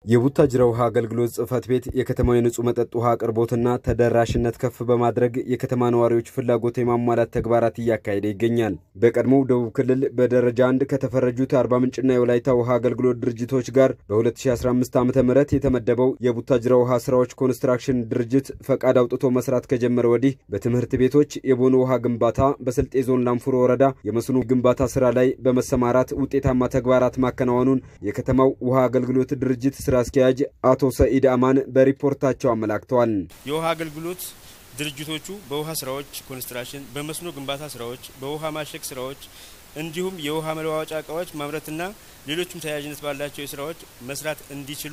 የቡታጅራ ውሃ አገልግሎት ጽሕፈት ቤት የከተማው የንጹህ መጠጥ ውሃ አቅርቦትና ተደራሽነት ከፍ በማድረግ የከተማ ነዋሪዎች ፍላጎት የማሟላት ተግባራት እያካሄደ ይገኛል። በቀድሞው ደቡብ ክልል በደረጃ አንድ ከተፈረጁት የአርባ ምንጭና የወላይታ ውሃ አገልግሎት ድርጅቶች ጋር በ2015 ዓ ም የተመደበው የቡታጅራ ውሃ ስራዎች ኮንስትራክሽን ድርጅት ፈቃድ አውጥቶ መስራት ከጀመረ ወዲህ በትምህርት ቤቶች የቦኖ ውሃ ግንባታ፣ በስልጤ ዞን ላንፉሮ ወረዳ የመስኖ ግንባታ ስራ ላይ በመሰማራት ውጤታማ ተግባራት ማከናወኑን የከተማው ውሃ አገልግሎት ድርጅት ስራ አስኪያጅ አቶ ሰኢድ አማን በሪፖርታቸው አመላክተዋል። የውሃ አገልግሎት ድርጅቶቹ በውሃ ስራዎች ኮንስትራክሽን፣ በመስኖ ግንባታ ስራዎች፣ በውሃ ማሸግ ስራዎች እንዲሁም የውሃ መለዋወጫ እቃዎች ማምረትና ሌሎችም ተያያዥነት ባላቸው ስራዎች መስራት እንዲችሉ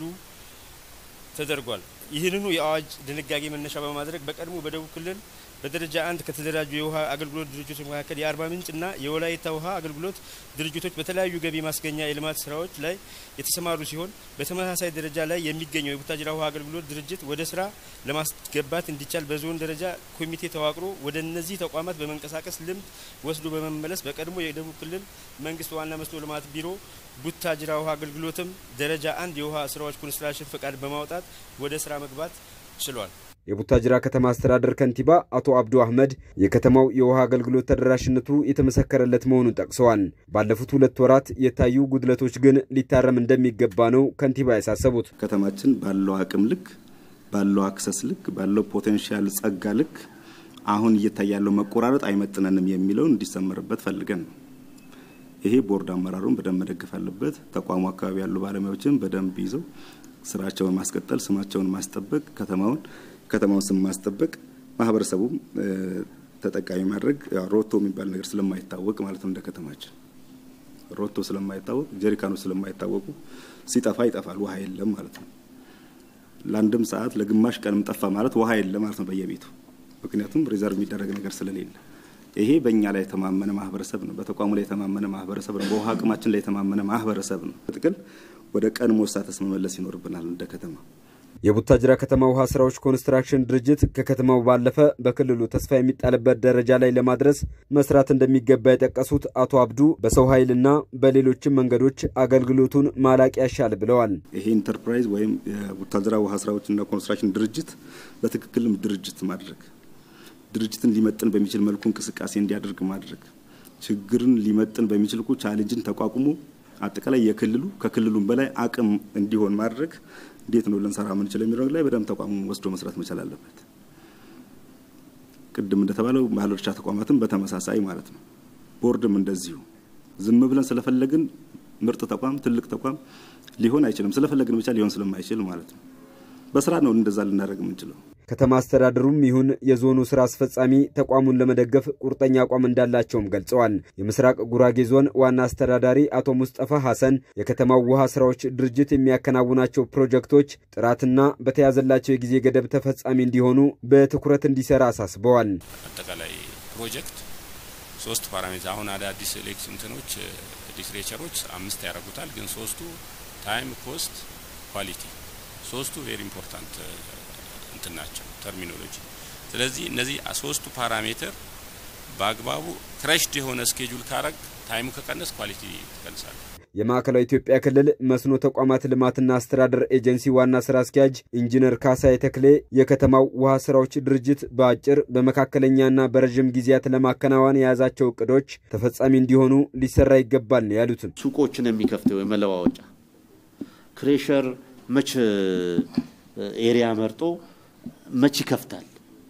ተደርጓል። ይህንኑ የአዋጅ ድንጋጌ መነሻ በማድረግ በቀድሞ በደቡብ ክልል በደረጃ አንድ ከተደራጁ የውሃ አገልግሎት ድርጅቶች መካከል የአርባ ምንጭና የወላይታ ውሃ አገልግሎት ድርጅቶች በተለያዩ ገቢ ማስገኛ የልማት ስራዎች ላይ የተሰማሩ ሲሆን በተመሳሳይ ደረጃ ላይ የሚገኘው የቡታጅራ ውሃ አገልግሎት ድርጅት ወደ ስራ ለማስገባት እንዲቻል በዞን ደረጃ ኮሚቴ ተዋቅሮ ወደ እነዚህ ተቋማት በመንቀሳቀስ ልምድ ወስዶ በመመለስ በቀድሞ የደቡብ ክልል መንግስት ዋና መስኖ ልማት ቢሮ ቡታጅራ ውሃ አገልግሎትም ደረጃ አንድ የውሃ ስራዎች ኮንስትራክሽን ፈቃድ በማውጣት ወደ ስራ መግባት ችሏል። የቡታጅራ ከተማ አስተዳደር ከንቲባ አቶ አብዱ አህመድ የከተማው የውሃ አገልግሎት ተደራሽነቱ የተመሰከረለት መሆኑን ጠቅሰዋል። ባለፉት ሁለት ወራት የታዩ ጉድለቶች ግን ሊታረም እንደሚገባ ነው ከንቲባ ያሳሰቡት። ከተማችን ባለው አቅም ልክ፣ ባለው አክሰስ ልክ፣ ባለው ፖቴንሻል ጸጋ ልክ አሁን እየታየ ያለው መቆራረጥ አይመጥነንም የሚለውን እንዲሰመርበት ፈልገን ነው። ይሄ ቦርድ አመራሩን በደንብ መደገፍ አለበት። ተቋሙ አካባቢ ያሉ ባለሙያዎችን በደንብ ይዘው ስራቸውን ማስቀጠል፣ ስማቸውን ማስጠበቅ፣ ከተማውን ከተማውን ስም ማስጠበቅ፣ ማህበረሰቡም ተጠቃሚ ማድረግ ሮቶ የሚባል ነገር ስለማይታወቅ ማለት ነው። እንደ ከተማችን ሮቶ ስለማይታወቅ ጀሪካኖች ስለማይታወቁ ሲጠፋ ይጠፋል፣ ውሃ የለም ማለት ነው። ለአንድም ሰዓት ለግማሽ ቀንም ጠፋ ማለት ውሃ የለም ማለት ነው በየቤቱ ምክንያቱም ሪዘርቭ የሚደረግ ነገር ስለሌለ ይሄ በእኛ ላይ የተማመነ ማህበረሰብ ነው። በተቋሙ ላይ የተማመነ ማህበረሰብ ነው። በውሃ አቅማችን ላይ የተማመነ ማህበረሰብ ነው። በጥቅል ወደ ቀድሞ ስታተስ መመለስ ይኖርብናል እንደ ከተማ። የቡታጅራ ከተማ ውሃ ስራዎች ኮንስትራክሽን ድርጅት ከከተማው ባለፈ በክልሉ ተስፋ የሚጣልበት ደረጃ ላይ ለማድረስ መስራት እንደሚገባ የጠቀሱት አቶ አብዱ በሰው ኃይልና በሌሎችም መንገዶች አገልግሎቱን ማላቅ ያሻል ብለዋል። ይሄ ኢንተርፕራይዝ ወይም የቡታጅራ ውሃ ስራዎችና ኮንስትራክሽን ድርጅት በትክክልም ድርጅት ማድረግ ድርጅትን ሊመጥን በሚችል መልኩ እንቅስቃሴ እንዲያደርግ ማድረግ ችግርን ሊመጥን በሚችል እኮ ቻሌንጅን ተቋቁሞ አጠቃላይ የክልሉ ከክልሉም በላይ አቅም እንዲሆን ማድረግ እንዴት ነው ልንሰራ ምንችለው የሚለው ላይ በደንብ ተቋሙ ወስዶ መስራት መቻል አለበት። ቅድም እንደተባለው ባለድርሻ ተቋማትም በተመሳሳይ ማለት ነው። ቦርድም እንደዚሁ ዝም ብለን ስለፈለግን ምርጥ ተቋም ትልቅ ተቋም ሊሆን አይችልም። ስለፈለግን ብቻ ሊሆን ስለማይችል ማለት ነው። በስራ ነው እንደዛ ልናደርግ የምንችለው። ከተማ አስተዳደሩም ይሁን የዞኑ ስራ አስፈጻሚ ተቋሙን ለመደገፍ ቁርጠኛ አቋም እንዳላቸውም ገልጸዋል። የምስራቅ ጉራጌ ዞን ዋና አስተዳዳሪ አቶ ሙስጠፋ ሐሰን የከተማው ውሃ ስራዎች ድርጅት የሚያከናውናቸው ፕሮጀክቶች ጥራትና በተያዘላቸው የጊዜ ገደብ ተፈጻሚ እንዲሆኑ በትኩረት እንዲሰራ አሳስበዋል። አጠቃላይ ፕሮጀክት ሶስት ፓራሜትር አሁን አዳዲስ ኤሌክት እንትኖች ሊትሬቸሮች አምስት ያደርጉታል፣ ግን ሶስቱ ታይም፣ ኮስት፣ ኳሊቲ ሶስቱ ቬሪ ኢምፖርታንት እንትን ናቸው ተርሚኖሎጂ። ስለዚህ እነዚህ ሶስቱ ፓራሜትር በአግባቡ ክረሽድ የሆነ ስኬጁል ካረግ ታይሙ ከቀነስ ኳሊቲ ትቀንሳለ። የማዕከላዊ ኢትዮጵያ ክልል መስኖ ተቋማት ልማትና አስተዳደር ኤጀንሲ ዋና ስራ አስኪያጅ ኢንጂነር ካሳይ ተክሌ የከተማው ውሃ ስራዎች ድርጅት በአጭር በመካከለኛና በረዥም ጊዜያት ለማከናወን የያዛቸው እቅዶች ተፈጻሚ እንዲሆኑ ሊሰራ ይገባል ነው ያሉትም። ሱቆችን የሚከፍተው የመለዋወጫ ክሬሸር መች ኤሪያ መርጦ መች ይከፍታል?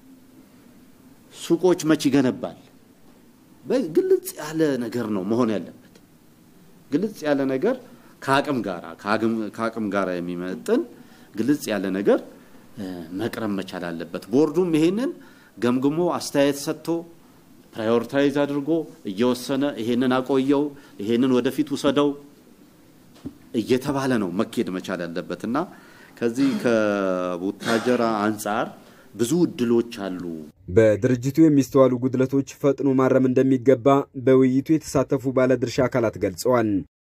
ሱቆች መች ይገነባል? ግልጽ ያለ ነገር ነው መሆን ያለበት። ግልጽ ያለ ነገር ከአቅም ጋራ ከአቅም ጋራ የሚመጥን ግልጽ ያለ ነገር መቅረብ መቻል አለበት። ቦርዱም ይሄንን ገምግሞ አስተያየት ሰጥቶ ፕራዮሪታይዝ አድርጎ እየወሰነ ይሄንን አቆየው፣ ይሄንን ወደፊት ውሰደው እየተባለ ነው መኬድ መቻል ያለበት እና ከዚህ ከቡታጀራ አንጻር ብዙ እድሎች አሉ። በድርጅቱ የሚስተዋሉ ጉድለቶች ፈጥኖ ማረም እንደሚገባ በውይይቱ የተሳተፉ ባለድርሻ አካላት ገልጸዋል።